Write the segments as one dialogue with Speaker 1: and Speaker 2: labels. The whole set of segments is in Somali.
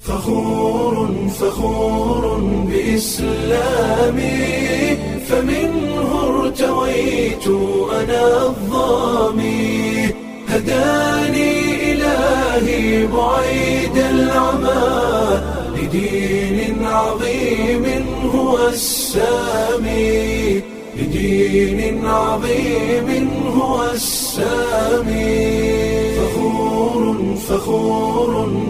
Speaker 1: فخور فخور بإسلامي فمنه ارتويت أنا الظامي هداني إلهي بعيد العمى لدين عظيم هو السامي لدين عظيم هو السامي فخور فخور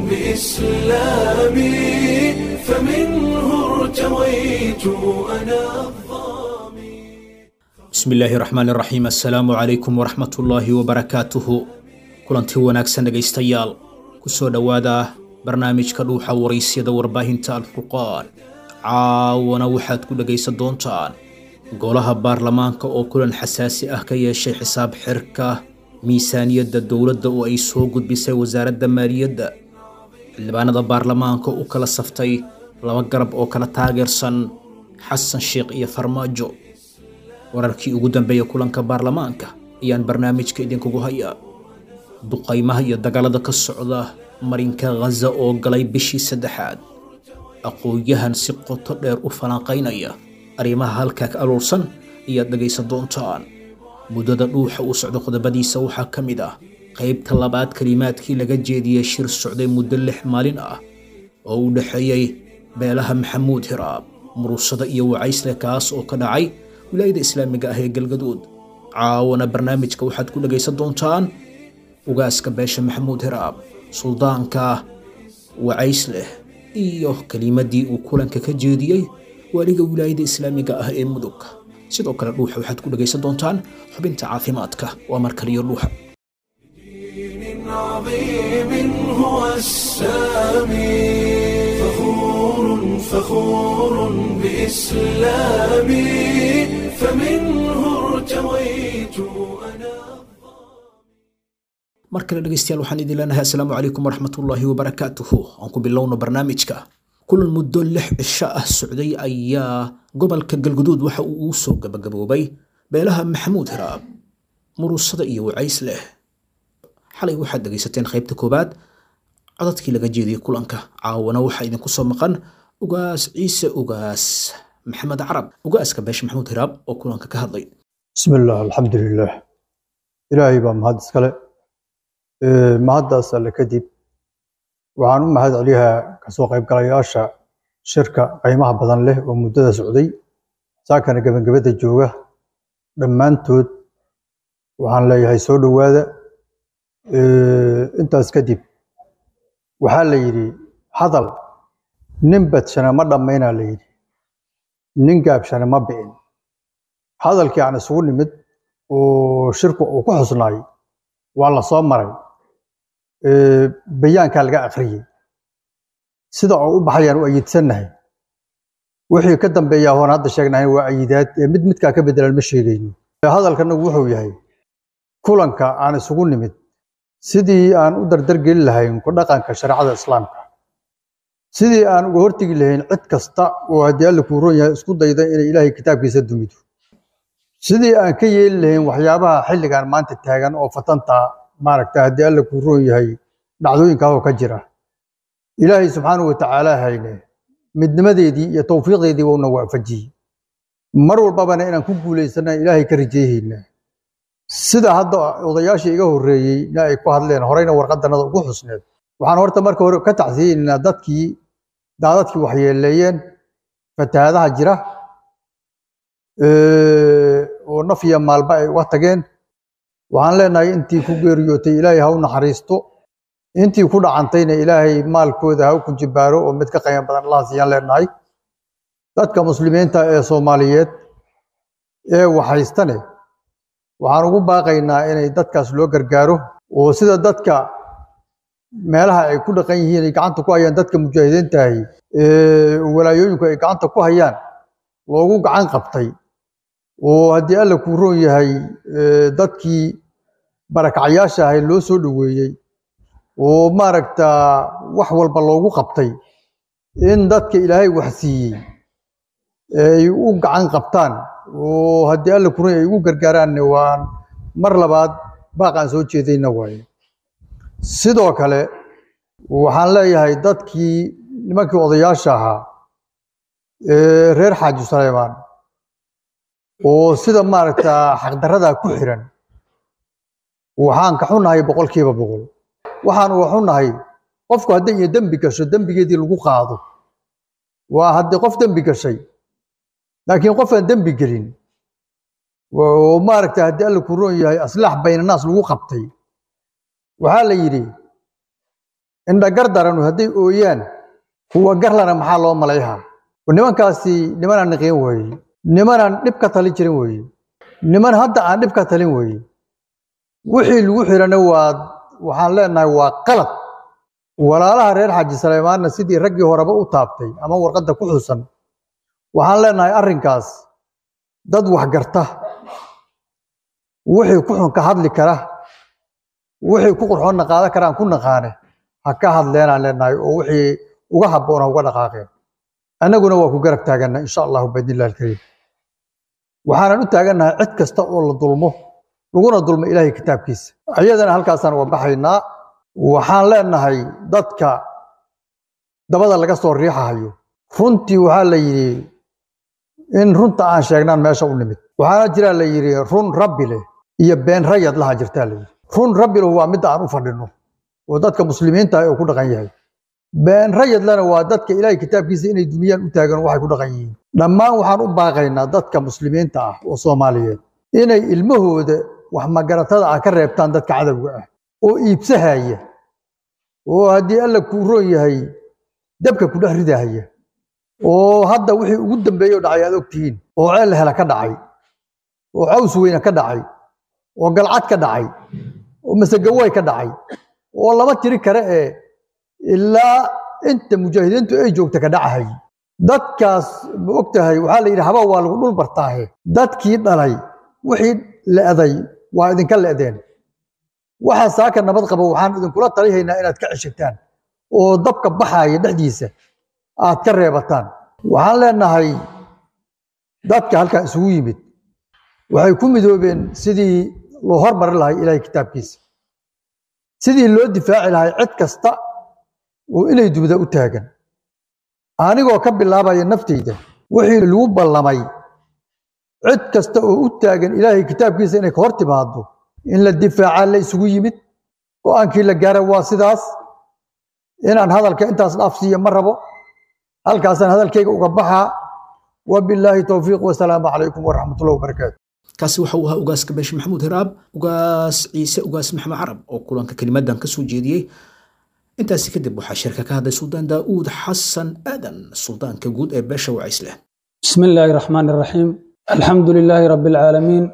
Speaker 1: بإسلامي فمنه ارتويت أنا الظامي
Speaker 2: bismi illaahi raxmaan iraxiim assalaamu calaykum waraxmatullaahi wabarakaatuhu kulantii wanaagsan dhegaystayaal kusoo dhowaada barnaamijka dhuuxa waraysyada warbaahinta alfurqaan caawana waxaad ku dhegaysan doontaan golaha baarlamaanka oo kulan xasaasi ah ka yeeshay xisaab xirka miisaaniyadda dowladda oo ay soo gudbisay wasaaradda maaliyadda xildhibaanada baarlamaanka u kala saftay laba garab oo kala taageersan xasan sheekh iyo farmaajo wararkii ugu dambeeya kulanka baarlamaanka ayaan barnaamijka idinkugu hayaa duqaymaha iyo dagaalada ka socda marinka khaza oo galay bishii saddexaad aqoon-yahan si qoto dheer u falanqaynaya arrimaha halkaa ka aruursan ayaad dhegaysan doontaan muddada dhuuxa uu socdo qodobadiisa waxaa ka mid ah qaybta labaad kelimaadkii laga jeediyey shir socday muddo lix maalin ah oo u dhexeeyey beelaha maxamuud hiraab murusada iyo wacaysle kaas oo ka dhacay wilaayada islaamiga ah ee galgaduud caawana barnaamijka waxaad ku dhegaysan doontaan ugaaska beesha maxamuud hiraab suldaanka wacaysleh iyo kelimadii uu kulanka ka jeediyey waaliga wilaayada islaamiga ah ee mudug sidoo kale dhuuxa waxaad ku dhegaysan doontaan xubinta caafimaadka waa markaliyo dhuuxa
Speaker 1: دين عظيم هو السامي فخور فخور بإسلامي فمنه ارتويت أنا
Speaker 2: mar kale dhegaystayaal waxaan idin leenahay assalaamu calaykum waraxmatullaahi wabarakaatuhu aan ku bilowno barnaamijka kulan muddo lix cisho ah socday ayaa gobolka galguduud waxa uu uu soo gabagaboobay beelaha maxamuud hiraab murusada iyo wacays leh xalay waxaad dhegaysateen qaybta koowaad codadkii laga jeediyey kulanka caawana waxaa idinku soo maqan ugaas ciise ugaas maxamed carab ugaaska beesha maxamuud hiraab oo kulanka ka hadlay
Speaker 3: bismi illah alxamdu lilah ilaahay baa mahad iskale Ee, mahaddaas alle kadib waxaan u mahad celiyaa kasoo qaybgalayaasha shirka qiimaha badan leh oo muddada socday saakana gebagabada jooga dhammaantood waxaan leeyahay soo dhowaada Ee, intaas kadib waxaa la yidhi hadal nin badshana ma dhammaynaa la yidhi nin gaabshana ma bi'in hadalkii aan isugu nimid oo shirku uu ku xusnaay waa la soo maray Ee, bayaankaa laga akhriyey sida oo u baxayaan u ayidsannahay wixii ka dambeeya hoon hadda sheegnahay waa ayidaad ee mid midkaa ka bedelan ma sheegayno hadalkanagu wuxuu yahay kulanka aan isugu nimid sidii aan u dardargeli lahayn ku dhaqanka shareecada islaamka sidii aan uga hortegi lahayn cid kasta oo haddii alla kuu roon yahay isku dayda inay ilaahay kitaabkiisa dumido sidii aan ka yeeli lahayn waxyaabaha xilligan maanta taagan oo fatanta maaragta haddii alla kuu roon yahay dhacdooyinkaasoo ka jira ilaahay subxaanahu watacaala hayne midnimadeedii iyo towfiiqdeedii uuna waafajiyey mar walbabana inaan ku guulaysana ilaahay ka rajeehaynaa sida hadda odayaashii iga horreeyey na ay ku hadleen horeyna warqadanada ugu xusneed waxaan horta marka hore ka tacsiyeynaynaa dadkii daadadkii waxyeeleeyeen fatahaadaha jira ee, oo naf iyo maalba ay uga tageen waxaan leenahay intii ku geeriyootay ilaahay ha u naxariisto intii ku dhacantayna ilaahay maalkooda ha u kunjibaaro oo mid ka qiimo badan allah siiyaan leenahay dadka muslimiinta ee soomaaliyeed ee waxhaystane waxaan ugu baaqaynaa inay dadkaas loo gargaaro oo sida dadka meelaha ay ku dhaqan yihiin ay gacanta ku hayaan dadka mujaahidiintahay ee walaayooyinku ay gacanta ku hayaan loogu gacan qabtay oo haddii alla kuu roon yahay ee, dadkii barakacyaasha ahay loo soo dhoweeyey oo maaragta wax walba loogu qabtay in dadka ilaahay wax siiyey ay u gacan qabtaan oo haddii alla kuu roon yahay ay ugu gargaaraanne waan mar labaad baaqaan soo jeedayna waaye sidoo kale waxaan leeyahay dadkii nimankii odayaasha ahaa ee reer xaaji suleymaan oo sida maaragta xaqdarradaa ku xiran waxaan ka xunnahay boqolkiiba boqol waxaan uga xunnahay qofku hadday iyo dembi gasho dembigeedii lagu qaado waa haddii qof dembi gashay laakiin qof aan dembi gelin oo maaragta haddii alla ku roon yahay aslaax baynanaas lagu qabtay waxaa la yidhi indhagar daranu hadday ooyaan kuwa garlana maxaa loo malayhaa nimankaasi nimanaan niqin weeye nimanaan dhib ka talin jirin weeye niman hadda aan dhib ka talin weeye wixii lagu xirana waa waxaan leenahay waa qalad walaalaha reer xaaji saleymaanna sidii raggii horeba u taabtay ama warqadda ku xusan waxaan leenahay arrinkaas dad waxgarta wixii ku xun ka hadli kara wixii ku qurxoonna qaadan karaan ku naqaane ha ka hadleenaan leenahay oo wixii uga habboona uga dhaqaaqeen annaguna waa ku garab taaganna insha allahu biidnillahi alkariim waxaanan u taagannahay cid kasta oo la dulmo laguna dulmo ilaahay kitaabkiisa ayadana halkaasaan uga baxaynaa waxaan leenahay dadka dabada laga soo riixahayo runtii waxaa la yidhi in runta aan sheegnaan meesha u nimid waxaana jiraa la yidhi run rabbi leh iyo been rayad laha jirtaa la yidhi run rabbi leh waa midda aan u fadhino oo dadka muslimiinta ah oo ku dhaqan yahay been rayadlana waa dadka ilaahay kitaabkiisa inay duniyaan u taagan waxay ku dhaqan yihiin dhammaan waxaan u baaqaynaa dadka muslimiinta ah oo soomaaliyeed inay ilmahooda wax magaratada ah ka reebtaan dadka cadowga ah oo iibsahaya oo haddii alla kuu roon yahay dabka ku dhex ridahaya oo hadda wixii ugu dambeeyey oo dhacay aad ogtihiin oo ceel hela ka dhacay oo caws weyne ka dhacay oo galcad ka dhacay oo masegaway ka dhacay oo lama tiri kare ee ilaa inta mujaahidiintu ay joogta ka dhacahay dadkaas ma og tahay waxaa la yidhi haba waa lagu dhul bartaahe dadkii dhalay wixii le'day waa idinka le'deen waxa saaka nabad qaba waxaan idinkula talihaynaa inaad ka ceshataan oo dabka baxaaya dhexdiisa aad ka reebataan waxaan leenahay dadka halkan isugu yimid waxay ku midoobeen sidii loo hormari lahay ilaahay kitaabkiisa sidii loo difaaci lahay cid kasta oo inay dubda u taagan anigoo ka bilaabaya nafteyda wixii lagu ballamay cid kasta oo u taagan ilaahay kitaabkiisa inay ka hor timaado in la difaacaa la isugu yimid go-aankii la gaara waa sidaas inaan hadalka intaas dhaafsiiya ma rabo halkaasaan hadalkayga uga baxaa wabilaahi towfiiq wasalaamu calaykum waraxmatullahi wabarakaatu
Speaker 2: kaasi waxa uu ahaa ugaaska beeshe maxamuud hiraab ugaas ciise ugaas maxamed carab oo kulanka kelimadan ka soo jeediyey intaasi kadib waxaa shirka ka hadlay suldaan daa'uud xasan aadan suldaanka guud ee beesha wacisleh
Speaker 4: بسم الله الرحمن الرحيم الحمد لله رب العالمين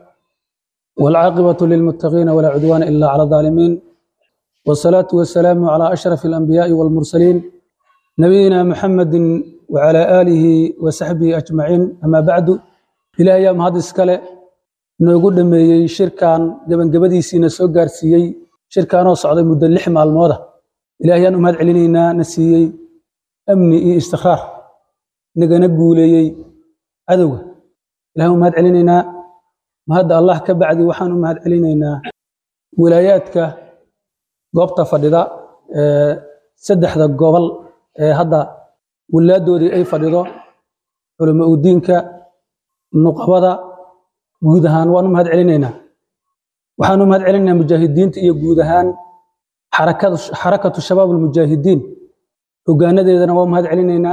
Speaker 4: والعاقبة للمتقين ولا عدوان إلا على الظالمين والصلاة والسلام على أشرف الأنبياء والمرسلين نبينا محمد وعلى آله وصحبه أجمعين أما بعد إلى أيام هذا السكالة نقول لما شركان قبل قبدي سينا سوغار سيي شركان وصعد مدة اللحم على الموضة إلى أيام هذا علينا نسيي أمني استخراج نقنا نقولي عدوه إلهي mahad celinaynaa mahadda allah ka bacdi waxaan u mahad celinaynaa wilaayaadka goobta fadhida ee saddexda gobol ee hadda wilaadoodii ay fadhido culamo udiinka nuqabada guud ahaan waan u mahad celinaynaa waxaan u mahad celinaynaa mujaahidiinta iyo guud ahaan xarakada xarakatu shabaab almujaahidiin hogaanadeedana waa u mahad celinaynaa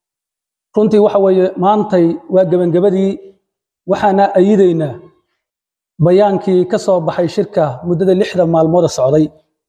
Speaker 4: runtii waxa weeye maantay waa gebangabadii waxaana ayidaynaa bayaankii ka soo baxay shirka muddada lixda maalmooda socday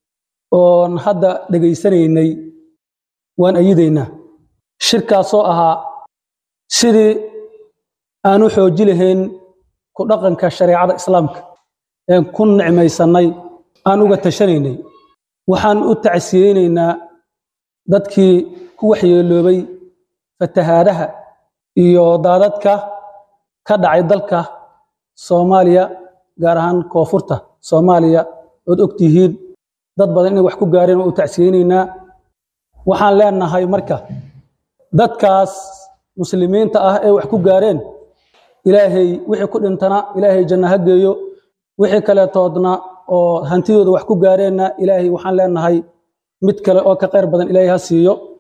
Speaker 4: oon hadda dhegaysanaynay waan ayidaynaa shirkaasoo ahaa sidii aan u xooji lahayn ku dhaqanka shareecada islaamka een ku nicmaysannay aan uga tashanaynay waxaan u tacsiyeynaynaa dadkii ku waxyeeloobay fatahaadaha iyo daadadka ka dhacay dalka soomaaliya gaar ahaan koonfurta soomaaliya ood og tihiin dad badan inay wax ku gaareen oo u tacsiyeynaynaa waxaan leenahay marka dadkaas muslimiinta ah ee wax ku gaareen ilaahay wixii ku dhintana ilaahay janno ha geeyo wixii kaleetoodna oo hantidooda wax ku gaareenna ilaahay waxaan leenahay mid kale oo ka qayr badan ilaahay ha siiyo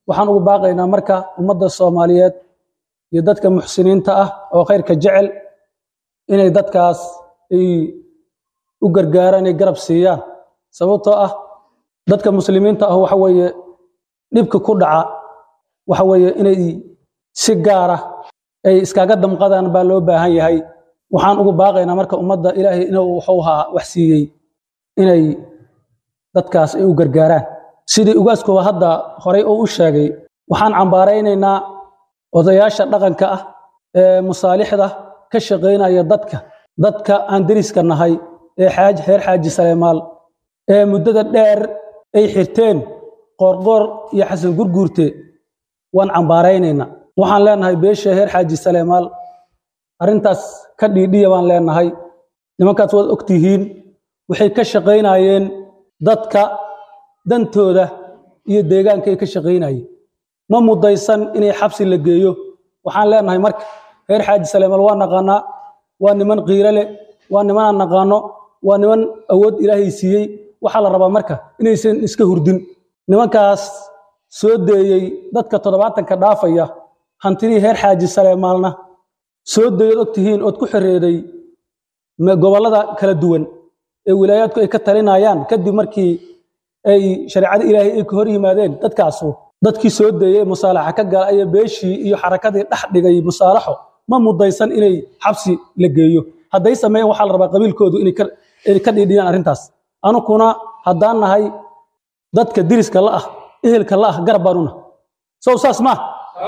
Speaker 4: waxaan ugu baaqaynaa marka ummadda soomaaliyeed iyo dadka muxsiniinta ah oo khayrka jecel inay dadkaas ay u gargaaraan ay garab siiyaan sababtoo ah dadka muslimiinta ah waxa weeye dhibka ku dhaca waxa weeye inay si gaara ay iskaga damqadaan baa loo baahan yahay waxaan ugu baaqaynaa marka ummadda ilaahay inuu wuxuu ahaa wax siiyey inay dadkaas ay u gargaaraan sidii ugaaskuba hadda horay uu u sheegay waxaan cambaaraynaynaa odayaasha dhaqanka ah ee musaalixda ka shaqaynaya dadka dadka aan deriska nahay ee xaaj reer xaaji saleymaal ee muddada dheer ay xirteen qoorqoor iyo xasan gurguurte waan cambaaraynaynaa waxaan leenahay beesha reer xaaji saleymaal arrintaas ka dhiidhiya baan leenahay nimankaas waad ogtihiin waxay ka shaqaynayeen dadka dantooda iyo deegaanka ay ka shaqaynayeen ma mudaysan inay xabsi la geeyo waxaan leenahay marka reer xaaji saleymaal waa naqaanaa waa niman qiiro leh waa niman aan naqaano waa niman awood ilaahay siiyey waxaa la rabaa marka inaysan iska hurdin nimankaas soo deeyey dadka toddobaatanka dhaafaya hantidii reer xaaji saleemaalna soo deeyood ogtihiin ood ku xereeday gobollada kala duwan ee wilaayaadku ay ka talinayaan kadib markii ay shareecada ilaahay ay ka hor yimaadeen dadkaasu dadkii soo deeyey musaalaxa ka gala ayaa beeshii iyo xarakadii dhex dhigay musaalaxo ma mudaysan inay xabsi la geeyo hadday sameeyeen waxaa la rabaa qabiilkoodu inay ka dhiidhiyaan arrintaas anukuna haddaan nahay dadka diriska la ah ehelka la ah garab baanuna sow saas ma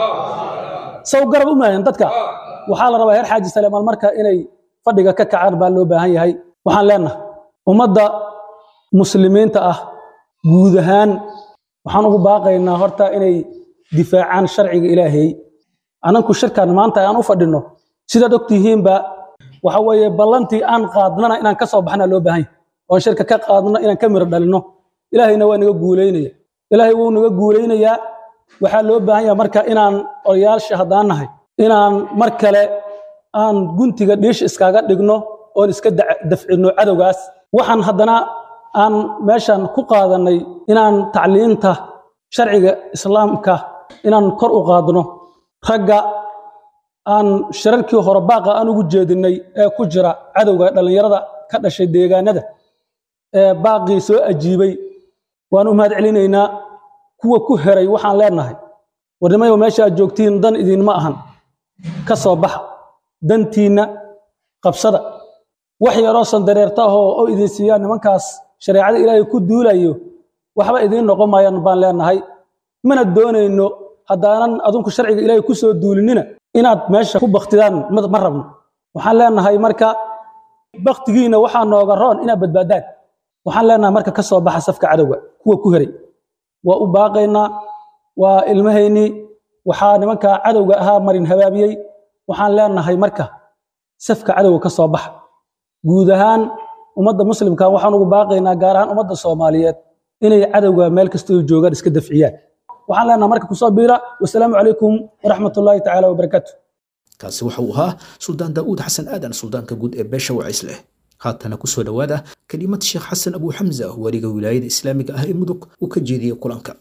Speaker 4: sow garab u maahan dadka waxaa la rabaa heer xaaji saleymaal marka inay fadhiga ka kacaan baa loo baahan yahay waxaan leenahay ummadda muslimiinta ah guud ahaan waxaan ugu baaqaynaa horta inay difaacaan sharciga ilaahay ananku shirkan maanta aan u fadhino sidaad ogtihiinba waxa weeye ballantii aan qaadnana inaan ka soo baxna loo baahan yahay oon shirka ka qaadno inaan ka miro dhalinno ilaahayna waa naga guulaynaya ilaahay wuu naga guulaynayaa waxaa loo baahan yahay marka inaan odayaasha haddaan nahay inaan mar kale aan guntiga dhiish iskaga dhigno oon iska dafcino cadowgaas waxaan haddana aan meeshan ku qaadanay inaan tacliinta sharciga islaamka inaan kor u qaadno ragga aan shirarkii hore baaqa aan ugu jeedinay ee ku jira cadowga dhallinyarada ka dhashay deegaanada ee baaqii soo ajiibay waan u mahad celinaynaa kuwa ku heray waxaan leenahay warnimayo meesha aad joogtiin dan idinma ahan ka soo baxa dantiinna qabsada wax yaroo sandareerta ahoo oo idin siiyaa nimankaas shareecada ilaahay ku duulayo waxba idiin noqon maayaan baan leenahay mana doonayno haddaanan adinku sharciga ilaahay ku soo duulinina inaad meesha ku baktidaan ma rabno waxaan leenahay marka baktigiina waxaa nooga roon inaad badbaadaan waxaan leenahay marka ka soo baxa safka cadowga kuwa ku heray waa u baaqaynaa waa ilmahaynii waxaa nimanka cadowga ahaa marin habaabiyey waxaan leenahay marka safka cadowga ka soo baxa guud ahaan ummadda muslimka waxaan ugu baaqaynaa gaar ahaan ummadda soomaaliyeed inay cadowga meel kasta oo joogaan iska dafciyaan waxaan leenahay marka kusoo biira wasalaamu calaykum waraxmat ullaahi tacaala wabarakaatu
Speaker 2: kaasi waxa uu ahaa suldaan daa'uud xasan aadan suldaanka guud ee beesha wacays leh haatana kusoo dhowaada kelimad sheekh xasan abu xamza weliga wilaayada islaamiga ah ee mudug uu ka jeediyey kulanka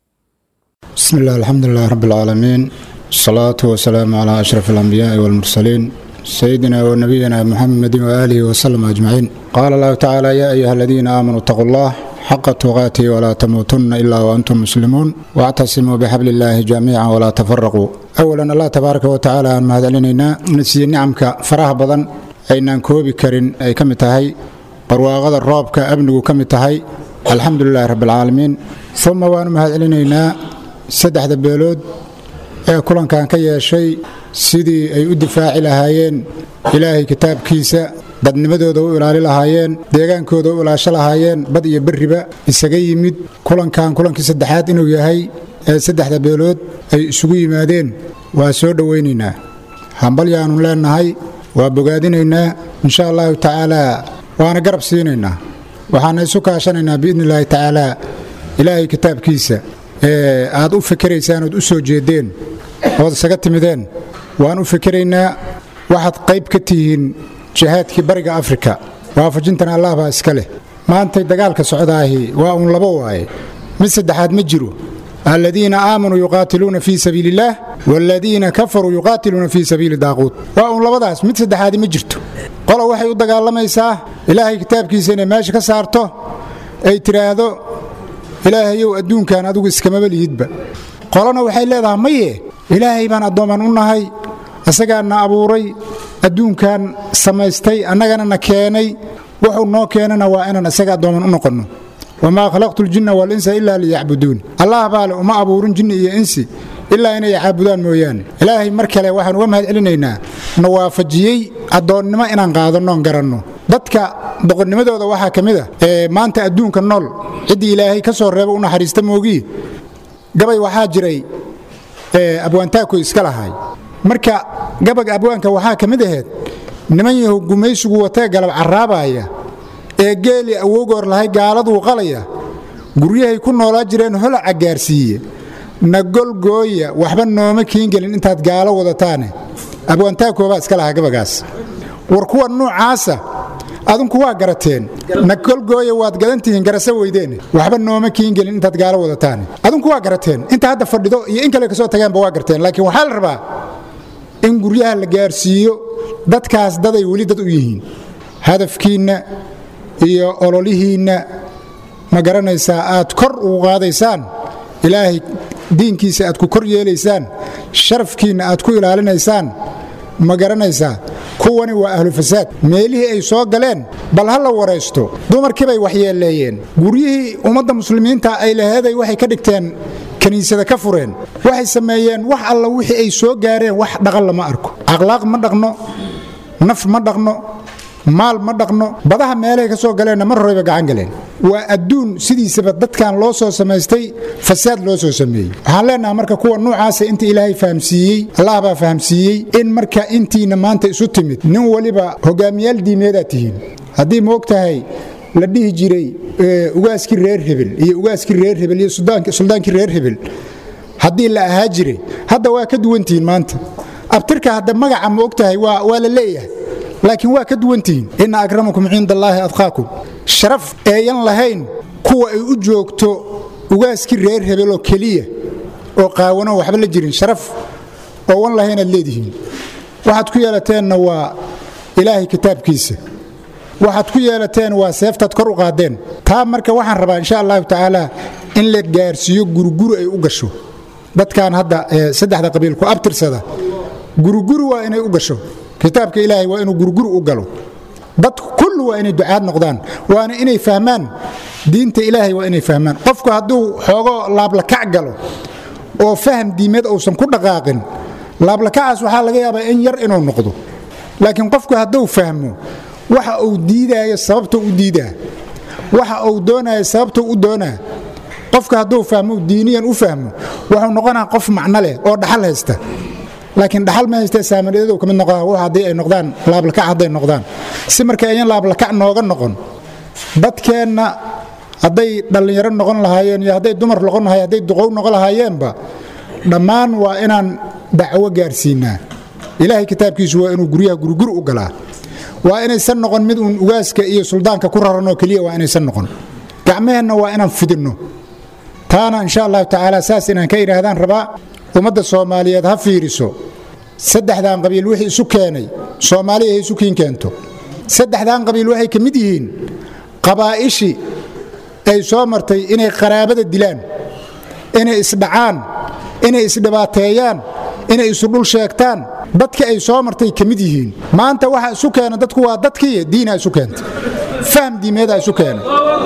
Speaker 5: بسم الله الحمد لله رب العالمين الصلاة والسلام على أشرف الأنبياء والمرسلين سيدنا ونبينا محمد وآله وسلم أجمعين قال الله تعالى يا أيها الذين آمنوا اتقوا الله حق تقاته ولا تموتن إلا وأنتم مسلمون واعتصموا بحبل الله جميعا ولا تفرقوا أولا الله تبارك وتعالى أن مهد علينا نسي نعمك فرح بضن أين كوبي كرين أي كم تهي برواغد الرابك أبنه كم تهي الحمد لله رب العالمين ثم وأن مهد علينا saddexda beelood ee kulankan ka yeeshay sidii ay u difaaci lahaayeen ilaahay kitaabkiisa dadnimadooda u ilaali lahaayeen deegaankooda u ilaasho lahaayeen bad iyo berriba isaga yimid kulankan kulankii saddexaad inuu yahay ee saddexda beelood ay isugu yimaadeen waa soo dhowaynaynaa hambal yaanu leennahay waa bogaadinaynaa insha allahu tacaalaa waana garab siinaynaa waxaana isu kaashanaynaa biidni illaahi tacaalaa ilaahay kitaabkiisa ee aad u fikiraysaan ood u soo jeedeen ood isaga timideen waan u fikiraynaa waxaad qayb ka tihiin jihaadkii bariga afrika waafajintan allah baa iska leh maantay dagaalka socdaahi waa uun labo waaye mid saddexaad ma jiro aladiina aamanuu yuqaatiluuna fii sabiili illaah waaladiina kafaruu yuqaatiluuna fii sabiili daaquut waa uun labadaas mid saddexaadi ma jirto qola waxay u dagaalamaysaa ilaahay kitaabkiisa inay meesha ka saarto ay tidhaahdo ilaahayow adduunkan adigu iskamaba lihidba qolana waxay leedahay maye ilaahay baan addooman u nahay isagaana abuuray adduunkan samaystay annagana na keenay wuxuu noo keenana waa inaan isaga addooman u noqonno wamaa khalaqtu ljinna waalinsa ilaa liyacbuduun allah baale uma abuurin jinni iyo insi ilaa inay caabudaan mooyaane ilaahay mar kale waxaan uga mahad celinaynaa na waafajiyey addoonnimo inaan qaadannoon garanno dadka boqornimadooda waxaa ka mid a ee maanta adduunka nool ciddii ilaahay ka soo reeba u naxariista moogii gabay waxaa jiray abwaantaakoy iska lahaay marka gabaga abwaanka waxaa ka mid ahayd niman yahu gumaysigu watee galab carraabaaya ee geeli awowgoor lahay gaaladuu qalaya guryahay ku noolaa jireen holaca gaarsiiye na golgooya waxba nooma kiingelin intaad gaalo wadataane abwaantaakoobaa iska lahaa gabagaas war kuwa nuucaasa adinku waa garateen na golgooya waad gadantihiin garasa weydeene waxba nooma kiingelin intaad gaalo wadataane adinku waa garateen inta hadda fadhido iyo in kale kasoo tagaanba waa garteen laakiin waxaa la rabaa in guryaha la gaarsiiyo dadkaas daday weli dad u yihiin hadafkiinna iyo ololihiinna ma garanaysaa aad kor ugu qaadaysaan ilaahay diinkiisa aad ku kor yeelaysaan sharafkiinna aad ku ilaalinaysaan ma garanaysaa kuwani waa ahlu fasaad meelihii ay soo galeen bal ha la waraysto dumarkiibay waxyeeleeyeen guryihii ummadda muslimiinta ay laheeday waxay ka dhigteen kiniisada ka fureen waxay sameeyeen wax alla wixii ay soo gaareen wax dhaqan lama arko akhlaaq ma dhaqno naf ma dhaqno maal ma dhaqno badaha meelahay ka soo galeenna mar horeyba gacan galeen waa adduun sidiisaba dadkan loo soo samaystay fasaad loo soo sameeyey waxaan leenaha marka kuwa nuucaasa inta ilaahay fahamsiiyey allah baa fahamsiiyey in marka intiina maanta isu timid nin waliba hogaamiyaal diimeedaad tihiin haddii ma og tahay la dhihi jiray ugaaskii reer hebel iyo ugaaskii reer hebel iyo suldaankii reer hebel haddii la ahaa jiray hadda waa ka duwantihiin maanta abtirka hadda magaca ma og tahay waa la leeyahay laakiin waa ka duwantihiin inna akramakum cinda allaahi adqaakum sharaf eeyan lahayn kuwa ay u joogto ugaaskii reer hebeloo keliya oo qaawano waxba la jirin sharaf oo wan lahaynaad leedihiin waxaad ku yeelateenna waa ilaahay kitaabkiisa waxaad ku yeelateen waa seeftaad kor u qaadeen taa marka waxaan rabaa insha allahu tacaala in la gaarsiiyo guriguri ay u gasho dadkan hadda saddexda qabiil ku abtirsada guriguri waa inay u gasho kitaabka ilaahay waa inuu guriguri u galo dad kullu waa inay ducaad noqdaan waana inay fahmaan diinta ilaahay waa inay fahmaan qofku hadduu xoogo laablakac galo oo faham diimeed uusan ku dhaqaaqin laablakacaas waxaa laga yaabaa in yar inuu noqdo laakiin qofku hadduu fahmo waxa uu diidaayo sababta u diidaa waxa uu doonayo sababta u doonaa qofka hadduu fahmo diiniyan u fahmo wuxuu noqonaa qof macno leh oo dhaxal haysta laakiin dhaxal ma haystee saamariyadow ka mid noqdaa wax haddii ay noqdaan laablakac hadday noqdaan si marka ayan laablakac nooga noqon dadkeenna hadday dhallinyaro noqon lahaayeen iyo hadday dumar noqon lahayen hadday duqow noqon lahaayeenba dhammaan waa inaan dacwo gaarsiinaa ilaahay kitaabkiisu waa inuu guryaha guriguri u galaa waa inaysan noqon mid uun ugaaska iyo suldaanka ku raranoo keliya waa inaysan noqon gacmaheenna waa inaan fidinno taana insha allahu tacaala saas inaan ka idhaahdaan rabaa ummadda soomaaliyeed ha fiiriso saddexdan qabiil wixii isu keenay soomaaliya hay isu kiin keento saddexdan qabiil waxay ka mid yihiin qabaa'ishii ay soo martay inay qaraabada dilaan inay isdhacaan inay isdhibaateeyaan inay isu dhul sheegtaan dadka ay soo martay ka mid yihiin maanta waxa isu keena dadku waa dadkiiyo diinaa isu keenta faham diimeedaa isu keena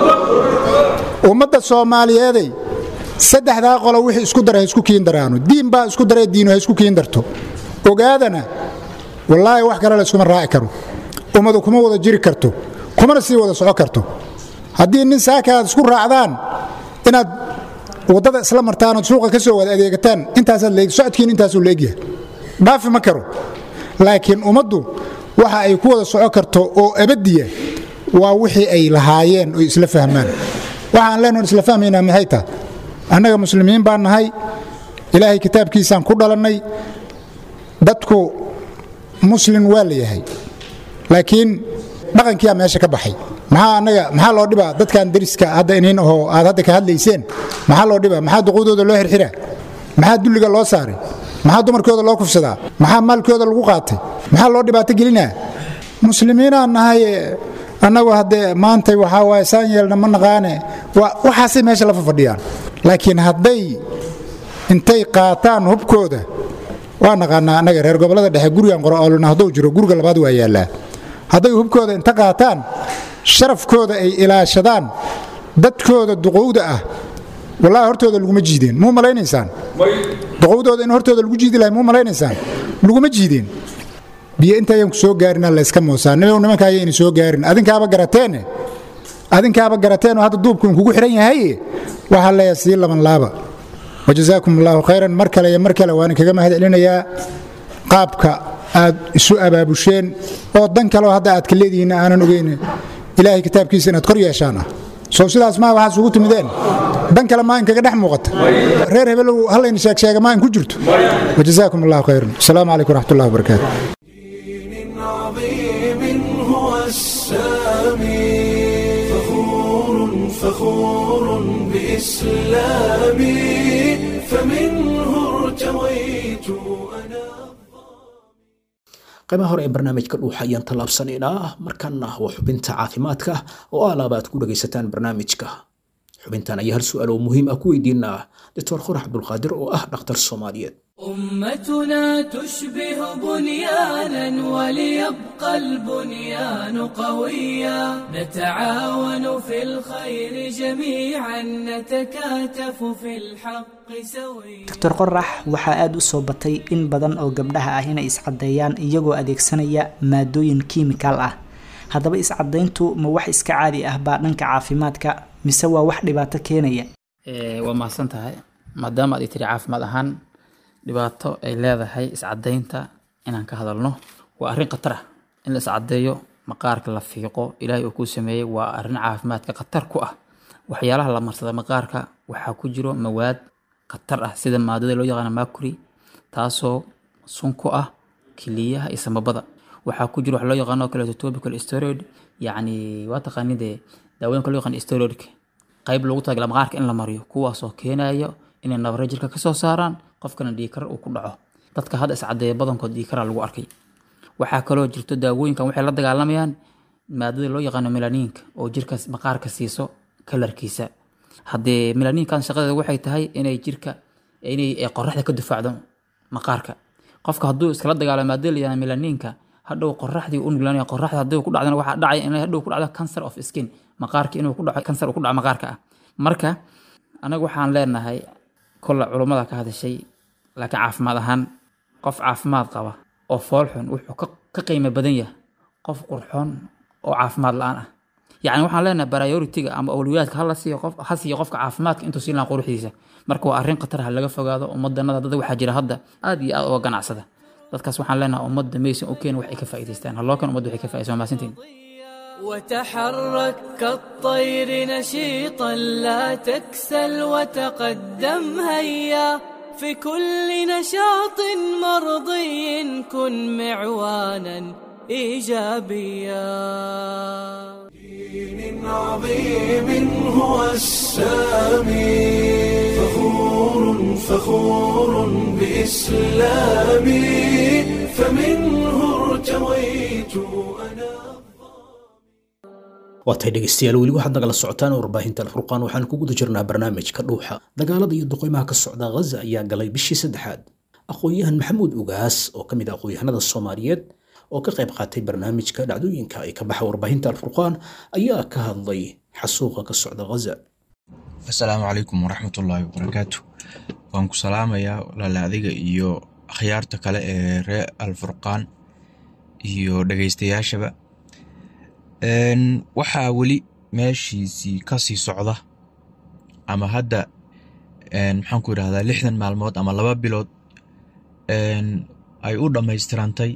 Speaker 5: ummadda soomaaliyeeday saddexdaa qolo wixii isku dara ha isku kiin daraano diin baa isku daree diinu ha isku kiin darto ogaadana wallaahi wax kale la iskuma raaci karo ummadu kuma wada jiri karto kumana sii wada soco karto haddii nin saaka aad isku raacdaan inaad waddada isla martaanood suuqa ka soo wada adeegataan intaasaad leeg socodkiin intaasuu leegyahay dhaafi ma karo laakiin ummaddu waxa ay ku wada soco karto oo abadiya waa wixii ay lahaayeen oo isla fahmaan waxaan leenaon isla fahmaynaa maxay taha annaga muslimiin baan nahay ilaahay kitaabkiisaan ku dhalannay dadku muslin waa la yahay laakiin dhaqankiyaa meesha ka baxay maxaa anaga maxaa loo dhibaa dadkan deriska hadda iniin ahoo aad hadda ka hadlayseen maxaa loo dhibaa maxaa duquudooda loo xirxiraa maxaa dulliga loo saaray maxaa dumarkooda loo kufsadaa maxaa maalkooda lagu qaatay maxaa loo dhibaato gelinaa muslimiinaan nahay annagu haddee maantay waxaa waaye saan yeelna ma naqaane waxaasay meesha la fafadhiyaan laakiin hadday intay qaataan hubkooda waa naqaanaa annaga reer gobollada dhexe gurigan qoroolna hadduu jiro guriga labaad waa yaallaa hadday hubkooda inta qaataan sharafkooda ay ilaashadaan dadkooda duqowda ah wallahi hortooda laguma jiideen muu malaynaysaan duqowdooda in hortooda lagu jiidi lahay muu malaynaysaan laguma jiideen biyo intayaan ku soo gaarina layska moosaa nibow nimanka ayayna soo gaarin adinkaaba garateene adinkaaba garateen oo hadda duubkuun kugu xihan yahay waxaa leeyahay sii laban laaba wajazaakum allahu khayran mar kale iyo mar kale waan kaga mahad celinayaa qaabka aad isu abaabusheen oo dan kaleo hadda aad ka leedihiin aanan ogeyn ilaahay kitaabkiisa inaad kor yeeshaan ah soo sidaas maa waxaad isugu timideen dan kale maa inkaga dhex muuqata reer hebelow hallayna sheegsheega maa in ku jirto wajazaakum allahu khayran asalaamu calaykum waraxmat ullahi wabarakaatu
Speaker 1: دين عظيم هو السامي فخور فخور بإسلامي فمنه ارتويت أنا
Speaker 2: qaybaha hore ee barnaamijka dhuuxa ayaan tallaabsanaynaa markaana waa xubinta caafimaadka oo alaaba aad ku dhagaysataan barnaamijka xubintan ayaa hal su-aal oo muhiim ah ku weydiinaa doctor qorax cabdulqaadir oo ah dhakhtar soomaaliyeed
Speaker 6: أمتنا تشبه بنيانا وليبقى البنيان قويا نتعاون في الخير جميعا نتكاتف في الحق سويا
Speaker 7: doctor qorax waxaa aada u soo batay in badan oo gabdhaha ah inay iscadeeyaan iyagoo adeegsanaya maadooyin kiimikaal ah haddaba iscadayntu ma wax iska caadi ah baa dhanka caafimaadka mise waa wax dhibaato keenaya
Speaker 8: waa mahadsan tahay maadaama aad i tiri caafimaad ahaan dhibaato ay leedahay iscadaynta inaan ka hadalno waa arrin khatar ah in la iscadeeyo maqaarka la fiiqo ilaahay uu kuu sameeyey waa arrin caafimaadka khatar ku ah waxyaalaha la marsada maqaarka waxaa ku jiro mawaad khatar ah sida maadada loo yaqaano mercury taasoo sun ku ah kiliyaha iyo samabada waxaa ku jiro wax loo yaqaano kaleeto topical steroid yacni waa taqaanidee daawooyinka loo yaqaan steroidka qayb loogu talagala maqaarka in la mariyo kuwaasoo keenayo inay nabare jirka kasoo saaraan qofkana dhiigkar uu ku dhaco dadka hadda iscadeeya badankood dhiigkaraa lagu arkay waxaa kaloo jirto daawooyinkan waxay la dagaalamayaan maadada loo yaqaano melaniinka oo jirka maqaarka siiso kalarkiisa haddee melaniinkan shaqadeeda waxay tahay inay jirka inay qoraxda ka difaacdo maqaarka qofka hadduu iskala dagaalo maadada la yaqaano melaniinka hadhow qoraxdii u nuglaanaya qoraxda haddii ku dhacdana waxaa dhacaya inay hadhow ku dhacdo cancer of skin maqaarka inuu ku dhaco cancer uu ku dhaco maqaarka ah marka anaga waxaan leenahay kolle culummada ka hadashay laakiin caafimaad ahaan qof caafimaad qaba oo foolxun wuxuu ka ka qiimo badan yahay qof qurxoon oo caafimaad la-aan ah yacni waxaan leenahay prioritiga ama awliyaadka hala siiyo qof ha siiyo qofka caafimaadka intuu siin lahaa quruxdiisa marka waa arrin khatar ha laga fogaado ummadanada dad waxaa jira hadda aad iyo aad uga ganacsada dadkaas waxaan leenahay ummadda maysan u keen wax ay ka faa'iidaystaan haloo kan ummadda waxay ka faa'iidaysan waa mahadsantihin
Speaker 6: وتحرك كالطير نشيطا لا تكسل وتقدم هيا في كل نشاط مرضي كن معوانا ايجابيا
Speaker 1: دين عظيم هو السامي فخور فخور بإسلامي فمنه ارتويت أنا
Speaker 2: waatay dhegaystayaal weli waxaad nagala socotaan warbaahinta alfurqaan waxaan ku guda jirnaa barnaamijka dhuuxa dagaalada iyo duqeymaha ka socda ghaza ayaa galay bishii saddexaad aqoon-yahan maxamuud ugaas oo ka mid ah aqoon-yahanada soomaaliyeed oo ka qayb qaatay barnaamijka dhacdooyinka ay ka baxa warbaahinta alfurqaan ayaa ka hadlay xasuuqa ka socda ghaza
Speaker 9: asalaamu calaykum waraxmatullaahi wabarakaatu waan ku salaamayaa walaala adiga iyo akhyaarta kale ee reer alfurqaan iyo dhegaystayaashaba waxaa weli meeshiisii kasii socda ama hadda maxaan ku idhahdaa lixdan maalmood ama laba bilood ay u dhammaystirantay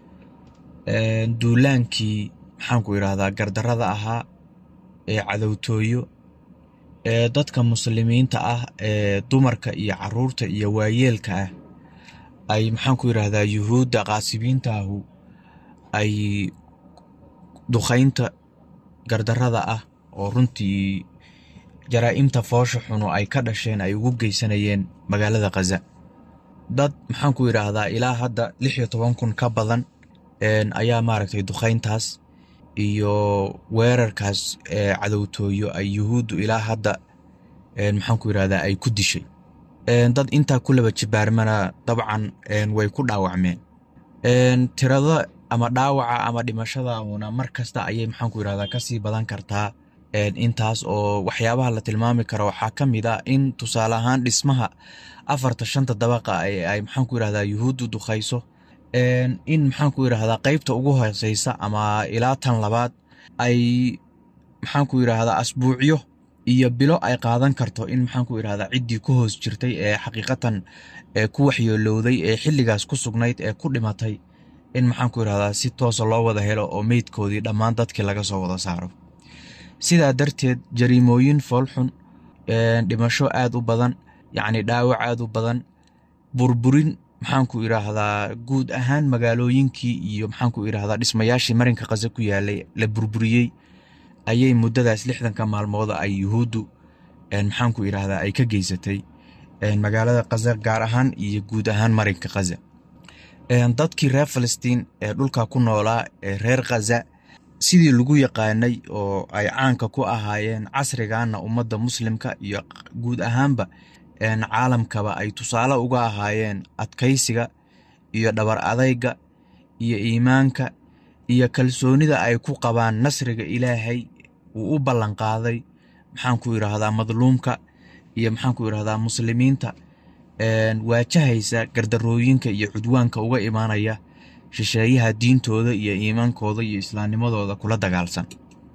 Speaker 9: duulaankii maxaan ku idhahdaa gardarada ahaa ee cadowtooyo ee dadka muslimiinta ah ee dumarka iyo caruurta iyo waayeelka ah ay maxaan ku idhahdaa yuhuudda qaasibiintaahu ay duqaynta gardarrada ah oo runtii jaraa'imta foosha xunu ay ka dhasheen ay ugu geysanayeen magaalada khaza dad maxaan ku yidhaahdaa ilaa hadda lix iyo toban kun ka badan ayaa maaragtay duqayntaas iyo weerarkaas cadowtooyo ay yuhuuddu ilaa hadda maxaan ku yidhahdaa ay ku dishay dad intaa ku laba jibaarmana dabcan way ku dhaawacmeen tirada ama dhaawaca ama dhimashadauna mar kasta ayay maxaan ku yidhahdaa kasii badan kartaa intaas oo waxyaabaha la tilmaami karo waxaa ka mid ah in tusaale ahaan dhismaha afarta shanta dabaqa ee ay maxaan ku yidhahdaa yuhuuddu duqayso in maxaan ku yidhaahdaa qeybta ugu hooseysa ama ilaa tan labaad ay maxaan ku yidhaahdaa asbuucyo iyo bilo ay qaadan karto in maxaan ku yidhahdaa ciddii ku hoos jirtay ee xaqiiqatan ee ku waxyoolowday ee xilligaas ku sugnayd ee ku dhimatay in maxaan ku yidhahdaa si toosa loo wada helo oo meydkoodii dhammaan dadkii laga soo wada saaro sidaa darteed jariimooyin foolxun dhimasho aad u badan yacni dhaawac aad u badan burburin maxaan ku idhaahdaa guud ahaan magaalooyinkii iyo maxaan ku idhaahdaa dhismayaashii marinka khaza ku yaalay la burburiyey ayay muddadaas lixdanka maalmooda ay yuhuuddu maxaan ku idhaahdaa ay ka geysatay magaalada khaza gaar ahaan iyo guud ahaan marinka khaza dadkii reer falastiin ee dhulka ku noolaa ee reer khaza sidii lagu yaqaanay oo ay caanka ku ahaayeen casrigaana ummadda muslimka iyo guud ahaanba caalamkaba ay tusaale uga ahaayeen adkaysiga iyo dhabar adayga iyo iimaanka iyo kalsoonida ay ku qabaan nasriga ilaahay uu u ballanqaaday maxaan ku yidhaahdaa madluumka iyo maxaan ku yidhahdaa muslimiinta waajahaysa gardarooyinka iyo cudwaanka uga imaanaya shisheeyaha diintooda iyo iimaankooda iyo islaamnimadooda kula dagaalsan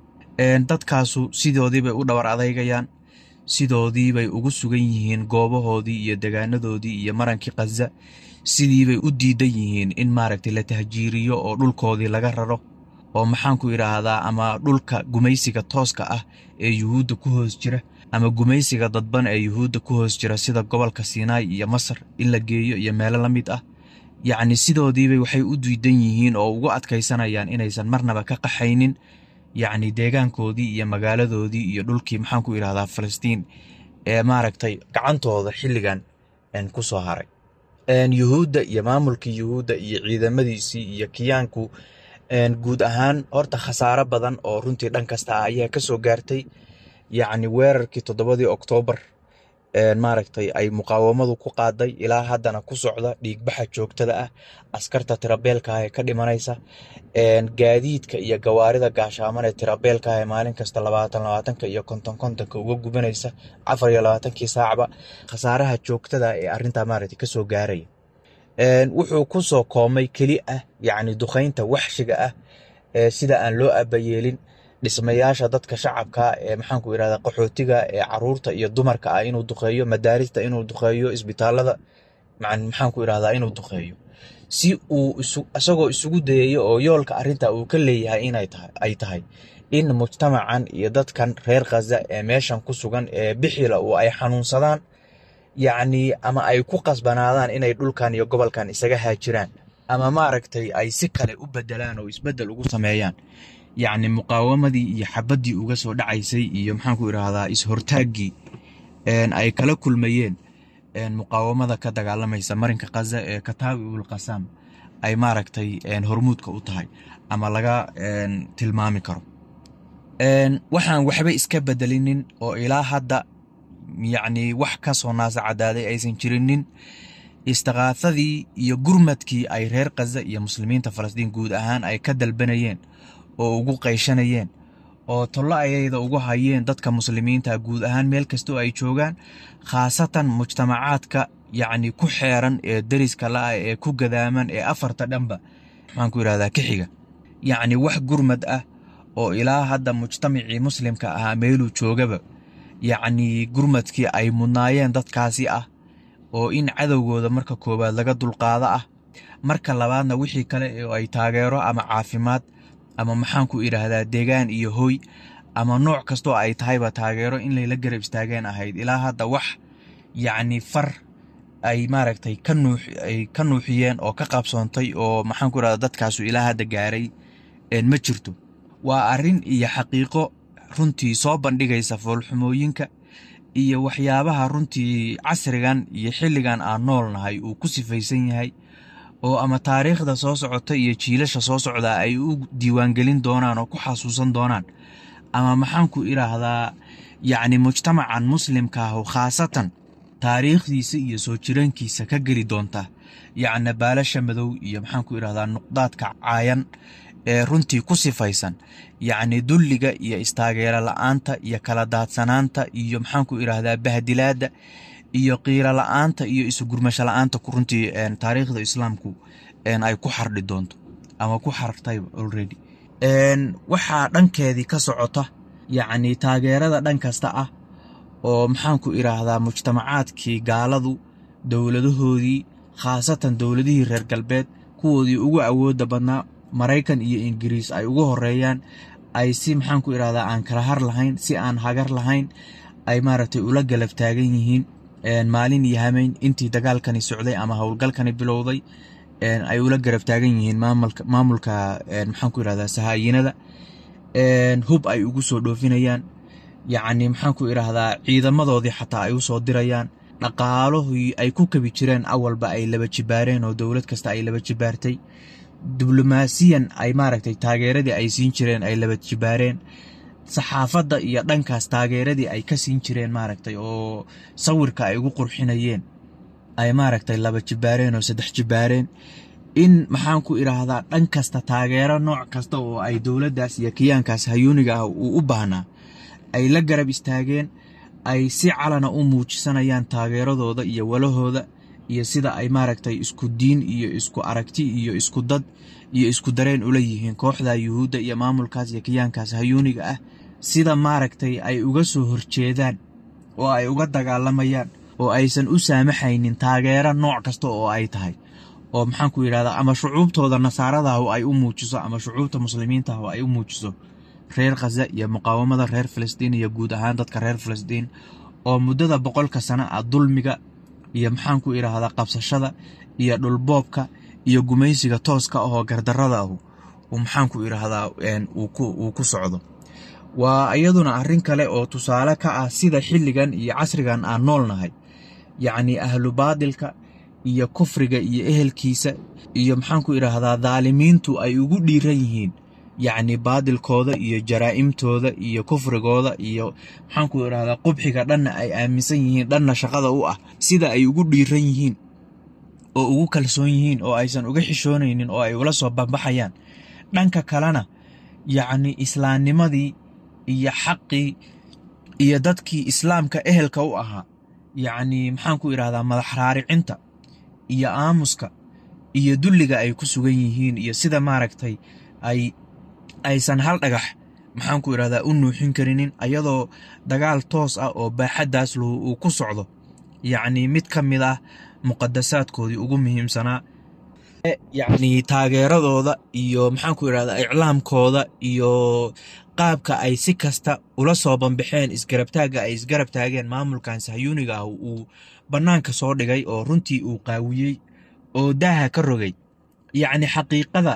Speaker 9: dadkaasu sidoodiibay u dhabar adaygayaan sidoodiibay ugu sugan yihiin goobahoodii iyo degaanadoodii iyo marankii khaza sidiibay u diidan yihiin in maaragtay la tahjiiriyo oo dhulkoodii laga raro oo maxaan ku idhaahdaa ama dhulka gumaysiga tooska ah ee yuhuudda ku hoos jira ama gumaysiga dadban ee yuhuudda ku hoos jira sida gobolka siinaai iyo masar in la geeyo iyo meelo la mid ah yacni sidoodiibay waxay u diidan yihiin oo ugu adkaysanayaan inaysan marnaba ka qaxaynin yacni deegaankoodii iyo magaaladoodii iyo dhulkii maxaan ku idhahdaa falastiin ee maaragtay gacantooda xilligan ku soo haray yuhuudda iyo maamulkii yuhuudda iyo ciidamadiisii iyo kiyaanku guud ahaan horta khasaaro badan oo runtii dhan kasta ah ayaa ka soo gaartay yacni weerarkii toddobadii oktoobar maaragtay ay muqaawamadu ku qaaday ilaa haddana ku socda dhiigbaxa joogtada ah askarta tirabeelka ah ee ka dhimanaysa gaadiidka iyo gawaarida gaashaaman ee tirabeelka ah ee maalin kasta labaatan labaatanka iyo konton kontonka uga gubanaysa afar iyo labaatankii saacba khasaaraha joogtada ee arrintaa maaragtay kasoo gaaraya wuxuu ku soo koomay keli ah yacni duqaynta waxshiga ah ee sida aan loo abayeelin dhismayaasha dadka shacabka ee maxaan ku idhahdaa qaxootiga ee caruurta iyo dumarka ah inuu duqeeyo madaarista inuu duqeeyo isbitaalada maxaan ku idhahdaa inuu duqeeyo si uu isagoo isugu dayayo oo yoolka arrinta uu ka leeyahay inay tahay ay tahay in mujtamacan iyo dadkan reer khaza ee meeshan ku sugan ee bixila uu ay xanuunsadaan yacni ama ay ku qasbanaadaan inay dhulkan iyo gobolkan isaga haajiraan ama maaragtay ay si kale u bedelaan oo isbedel ugu sameeyaan yacni muqaawamadii iyo xabaddii uga soo dhacaysay iyo maxaan ku idhaahdaa is-hortaaggii ay kala kulmayeen muqaawamada ka dagaalamaysa marinka khaza ee kataawi ul qasaam ay maaragtay hormuudka u tahay ama laga tilmaami karo waxaan waxba iska bedelinin oo ilaa hadda yacni wax ka soo naasa cadaaday aysan jirinin istiqaafadii iyo gurmadkii ay reer khaza iyo muslimiinta falastiin guud ahaan ay ka dalbanayeen oo ugu qayshanayeen oo tollo ayayda ugu hayeen dadka muslimiinta guud ahaan meel kastoo ay joogaan khaasatan mujtamacaadka yacni ku xeeran ee deriska la-ah ee ku gadaaman ee afarta dhanba maxaan ku yidhahdaa ka xiga yacni wax gurmad ah oo ilaa hadda mujtamacii muslimka ahaa meeluu joogaba yacni gurmadkii ay mudnaayeen dadkaasi ah oo in cadowgooda marka koowaad laga dulqaado ah marka labaadna wixii kale oo ay taageero ama caafimaad ama maxaan ku idhaahdaa deegaan iyo hooy ama nooc kastoo ay tahayba taageero in layla garab istaageen ahayd ilaa hadda wax yacni far ay maaragtay ka nuux ay ka nuuxiyeen oo ka qabsoontay oo maxaan ku idhahdaa dadkaasu ilaa hadda gaaray ma jirto waa arrin iyo xaqiiqo runtii soo bandhigaysa foolxumooyinka iyo waxyaabaha runtii casrigan iyo xilligan aan nool nahay uu ku sifaysan yahay oo ama taariikhda soo socota iyo jiilasha soo socdaa ay u diiwaangelin doonaan oo ku xasuusan doonaan ama maxaanku idhaahdaa yacni mujtamacan muslimka ahu khaasatan taariikhdiisa iyo soo jiraankiisa ka geli doonta yacni baalasha madow iyo maxaanku idhahdaa nuqdaadka caayan ee runtii ku sifaysan yacni dulliga iyo istaageero la'aanta iyo kala daadsanaanta iyo maxaanku idhaahdaa bahdilaadda iyo qiiro la'aanta iyo isugurmasho la'aanta runtii taariikhda islaamku ay ku xardhi doonto ama ku xartay already waxaa dhankeedii ka socota yacni taageerada dhan kasta ah oo maxaanku idhaahdaa mujtamacaadkii gaaladu dowladahoodii khaasatan dowladihii reer galbeed kuwoodii ugu awoodda badnaa maraykan iyo ingiriis ay ugu horeeyaan ay si maxaanku idhahdaa aan kala har lahayn si aan hagar lahayn ay maaragtay ula galab taagan yihiin maalin iyo hameyn intii dagaalkani socday ama howlgalkani bilowday ay ula garab taagan yihiin maamulka maxaanku idhahdaa sahaayinada hub ay ugu soo dhoofinayaan yacni maxaanku idhaahdaa ciidamadoodii xataa ay u soo dirayaan dhaqaalohii ay ku kabi jireen awalba ay laba jibaareen oo dowlad kasta ay laba jibaartay diblomaasiyan ay maaragtay taageeradii ay siin jireen ay laba jibaareen saxaafadda iyo dhankaas taageeradii ay ka siin jireen maaragtay oo sawirka ay ugu qurxinayeen ay maaragtay laba jibaareen oo saddex jibaareen in maxaanku idhaahdaa dhan kasta taageero nooc kasta oo ay dowladdaas iyo kiyaankaas hayuuniga ah uu u baahnaa ay la garab istaageen ay si calana u muujisanayaan taageeradooda iyo walahooda iyo sida ay maaragtay isku diin iyo isku aragti iyo isku dad iyo isku dareen ula yihiin kooxda yuhuudda iyo maamulkaas iyo kiyaankaas hayuuniga ah sida maaragtay ay uga soo horjeedaan oo ay uga dagaalamayaan oo aysan u saamaxaynin taageero nooc kasta oo ay tahay oo maxaanku yidhahdaa ama shucuubtooda nasaaradahu ay u muujiso ama shucuubta muslimiintahu ay u muujiso reer khaza iyo muqaawamada reer filistiin iyo guud ahaan dadka reer filistiin oo muddada boqolka sano ah dulmiga iyo maxaanku idhaahdaa qabsashada iyo dhulboobka iyo gumaysiga tooska ahoo gardarrada ahu uu maxaanku idhaahdaa uu ku socdo waa iyaduna arrin kale oo tusaale ka ah sida xilligan iyo casrigan aan nool nahay yacnii ahlu baadilka iyo kufriga iyo ehelkiisa iyo maxaanku idhaahdaa daalimiintu ay ugu dhiiran yihiin yacni baadilkooda iyo jaraa'imtooda iyo kufrigooda iyo maxaanku idhahdaa qubxiga dhanna ay aaminsan yihiin dhanna shaqada u ah sida ay ugu dhiiran yihiin oo ugu kalsoon yihiin oo aysan uga xishoonaynin oo ay ula soo bambaxayaan dhanka kalena yacni islaamnimadii iyo xaqii iyo dadkii islaamka ehelka u ahaa yacni maxaanku idhahdaa madax raaricinta iyo aamuska iyo dulliga ay ku sugan yihiin iyo sida maaragtay ay aysan hal dhagax maxaanku idhahdaa u nuuxin karinin ayadoo dagaal toos ah oo baaxaddaas lahu uu ku socdo yacnii mid ka mid ah muqadasaadkoodii ugu muhiimsanaa yacnii taageeradooda iyo maxaanku idhahdaa iclaamkooda iyo qaabka ay si kasta ula soo bambaxeen isgarabtaagga ay isgarab taageen maamulkan sahyuuniga ah uu bannaanka soo dhigay oo runtii uu qaawiyey oo daaha ka rogay yacni xaqiiqada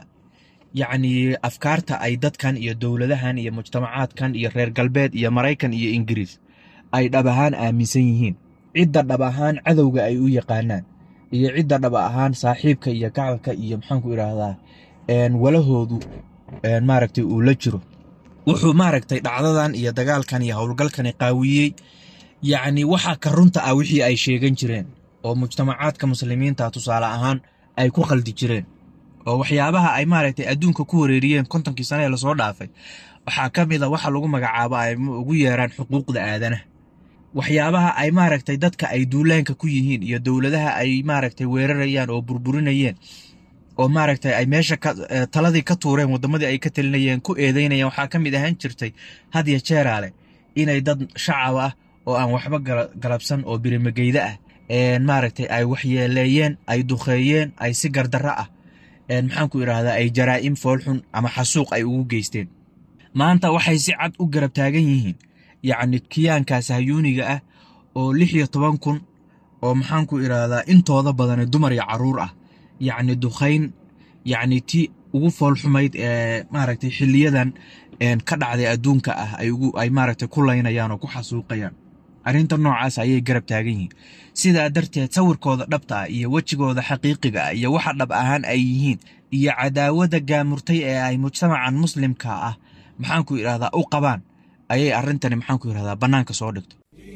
Speaker 9: yacni afkaarta ay dadkan iyo dowladahan iyo mujtamacaadkan iyo reer galbeed iyo maraykan iyo ingiriis ay dhab ahaan aaminsan yihiin cidda dhab ahaan cadowga ay u yaqaanaan iyo cidda dhab ahaan saaxiibka iyo gacalka iyo maxaanku idhaahdaa walahoodu maaragtay uu la jiro wuxuu maaragtay dhacdadan iyo dagaalkan iyo howlgalkani qaawiyey yacni waxa ka runta ah wixii ay sheegan jireen oo mujtamacaadka muslimiinta tusaale ahaan ay ku khaldi jireen oo waxyaabaha ay maaragtay adduunka ku wareeriyeen kontonkii sane ee lasoo dhaafay waxaa ka mid a waxa lagu magacaabo ay ugu yeeraan xuquuqda aadanaha waxyaabaha ay maaragtay dadka ay duulaanka ku yihiin iyo dowladaha ay maaragtay weerarayaan oo burburinayeen oo maaragtay ay meesha taladii ka tuureen waddamadii ay ka talinayeen ku eedeynayaan waxaa ka mid ahaan jirtay hadya jeeraale inay dad shacab ah oo aan waxba galabsan oo birimageyda ah maaragtay ay waxyeeleeyeen ay duqeeyeen ay si gardarro ah maxaanku idhaahdaa ay jaraa'im foolxun ama xasuuq ay ugu geysteen maanta waxay si cad u garab taagan yihiin yacni kiyaankaas hayuuniga ah oo lix iyo toban kun oo maxaanku idhaahdaa intooda badani dumar iyo carruur ah yacni duqayn yacni ti ugu foolxumayd ee maaragtay xiliyadan ka dhacday adduunka ah ay maaragtay ku laynayaan oo ku xasuuqayaan arrinta noocaas ayay garab taagan yihiin sidaa darteed sawirkooda dhabta ah iyo wejigooda xaqiiqiga ah iyo waxa dhab ahaan ay yihiin iyo cadaawada gaamurtay ee ay mujtamacan muslimka ah maxaanku idhahdaa u qabaan ayay arrintani maxaanku idhahdaa bannaanka soo dhigto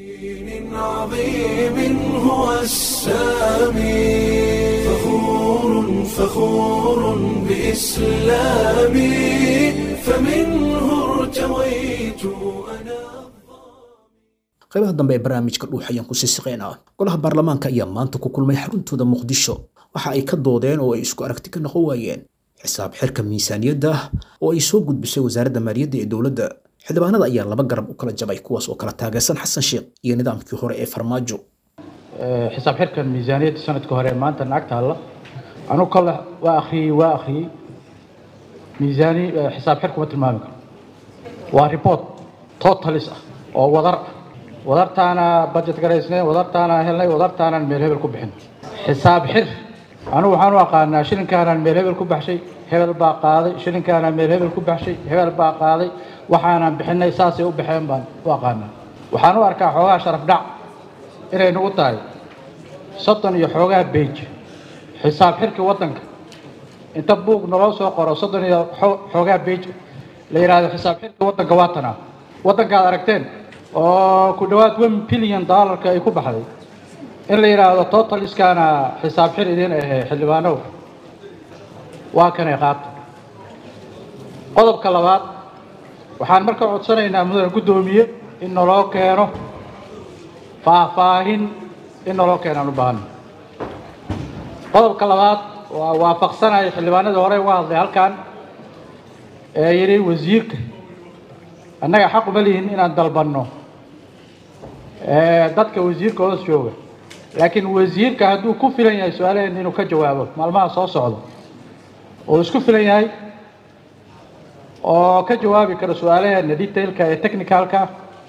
Speaker 1: عظيم هو السامي فخور فخور بإسلامي فمنه ارتويت أنا
Speaker 2: qaybaha dambe ee barnaamijka dhuux ayaan ku sii siqeynaa golaha baarlamaanka ayaa maanta ku kulmay xaruntooda muqdisho waxa ay ka doodeen oo ay isku aragti ka noqon waayeen xisaab xirka miisaaniyadda oo ay soo gudbisay wasaaradda maaliyadda ee dowladda xildhibaanada ayaa laba garab u kala jabay kuwaas oo kala taageersan xasan sheekh iyo nidaamkii hore ee farmaajo
Speaker 10: xisaab xirkan miisaaniyadda sanadka hore maanta naag taalla anugu kale waa akhriyey waa akhriyey miisaani xisaab xirku ma tilmaami karo waa report totalis ah oo wadar ah wadartaana budget garaysnay wadartaana helnay wadartaanaan meel hebel ku bixin xisaab xir anugu waxaan u aqaanaa shilinkaanaan meel hebel ku baxshay hebel baa qaaday shilinkaanaan meel hebel ku baxshay hebel baa qaaday waxaanaan bixinay saasay u baxeen baan u aqaanaa waxaan u arkaa xoogaa sharaf dhac inay nagu tahay soddon iyo xoogaa beej xisaab xirkii waddanka inta buug naloo soo qoro soddon iyo xoogaa beej la yidhaahdo xisaab xirkii waddanka waa tanaa waddankaad aragteen oo ku dhowaad one billion dollarka ay ku baxday in la yidhaahdo totaliskaana xisaab xir idiin ahee xildhibaanow waa kanay qaata qodobka labaad waxaan marka codsanaynaa mudane guddoomiye in naloo keeno faahfaahin in naloo keenaan u baahano qodobka labaad waa waafaqsanaya xildhibaanadii hore uga hadlay halkan ee yidhi wasiirka annaga xaq uma lihin inaan dalbanno dadka wasiirka hoos jooga laakiin wasiirka hadduu ku filan yahay su-aalaheen inuu ka jawaabo maalmaha soo socda oo isku filan yahay oo ka jawaabi karo su-aalaheena detailka ee technicalka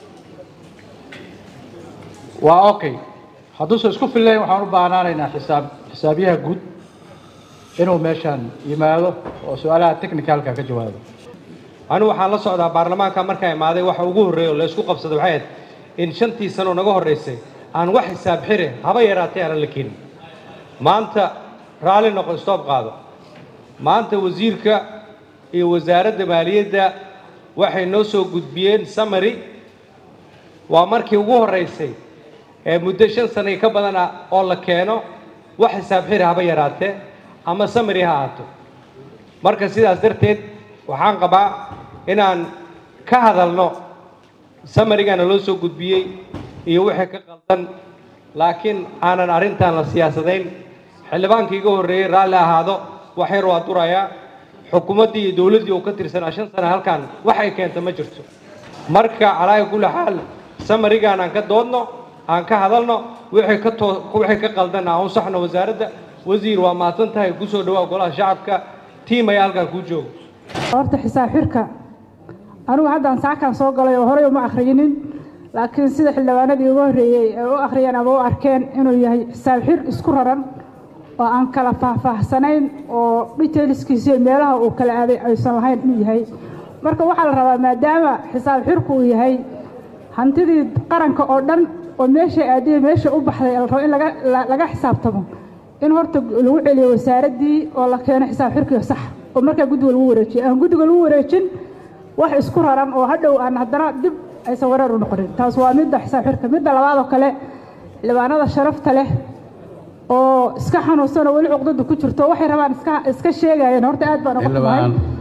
Speaker 10: waa okay hadduusan isku fillayn waxaan u baahnaanaynaa xisaab xisaabiyaha guud inuu meeshaan yimaado oo su-aalaha technicalka ka jawaabo
Speaker 11: anigu waxaan la socdaa baarlamaanka markaa imaaday waxa ugu horreeya oo la isku qabsaday waxay ahayd in shantii sano naga horraysay aan wax xisaab xire haba yaraatay aanan la keenin maanta raalli noqo stoob qaado maanta wasiirka iyo wasaaradda maaliyadda waxay noo soo gudbiyeen samary waa markii ugu horraysay ee muddo shan sano ka badan ah oo la keeno wax xisaab xiri haba yaraatee ama samary ha ahaato marka sidaas darteed waxaan qabaa inaan ka hadalno samarigana loo soo gudbiyey iyo wixii ka qaldan laakiin aanan arrintan la siyaasadayn xildhibaankii iga horreeyey raalli ahaado wax yar waa durayaa xukuumaddii iyo dowladdii uu ka tirsanaa shan sano halkan wax ay keenta ma jirto marka calaaga kulli xaal samarigaan aan ka doodno aan ka hadalno wixii ka too wixii ka qaldan aan u saxno wasaaradda wasiir waa mahadsan tahay ku soo dhawaa golaha shacabka tiim ayaa halkan kuu jooga
Speaker 12: horta xisaab xirka anigu haddaan saakaan soo galay oo horey uma akhriyinin laakiin sida xildhibaanadii ugu horreeyey ay u akhriyeen ama u arkeen inuu yahay xisaab xir isku raran oo aan kala faahfaahsanayn oo detailskiisa iyo meelaha uu kala aaday aysan lahayn inuu yahay marka waxaa la rabaa maadaama xisaab xirku uu yahay hantidii qaranka oo dhan oo meesha aadiyay meesha u baxday la rabo in laga laga xisaabtamo in horta lagu celiyo wasaaraddii oo la keeno xisaab xirkii sax oo markaa guddiga lagu wareejiyo aan guddiga lagu wareejin wax isku raran oo hadhow aan haddana dib aysan wareer u noqonin taas waa midda xisaab xirka midda labaad oo kale xildhibaanada sharafta leh oo iska xanuunsan oo weli cuqdadu ku jirto waxay rabaan iska iska sheegayeen horta aad baan uga xumahay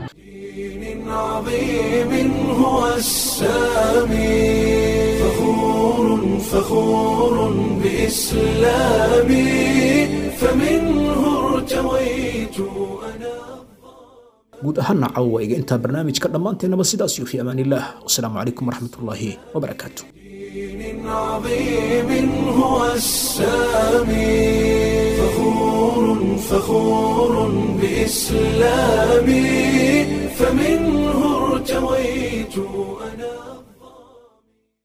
Speaker 1: عظيم هو السامي فخور فخور بإسلامي فمنه ارتويت أنا
Speaker 2: guud ahaana cawayga intaa barnaamijka dhammaanteennaba sidaas iyo fi amaan illah wasalaamu calaykum waraxmatullaahi wabarakaatu
Speaker 1: عظيم هو السامي فخور فخور بإسلامي فمنه ارتويت أنا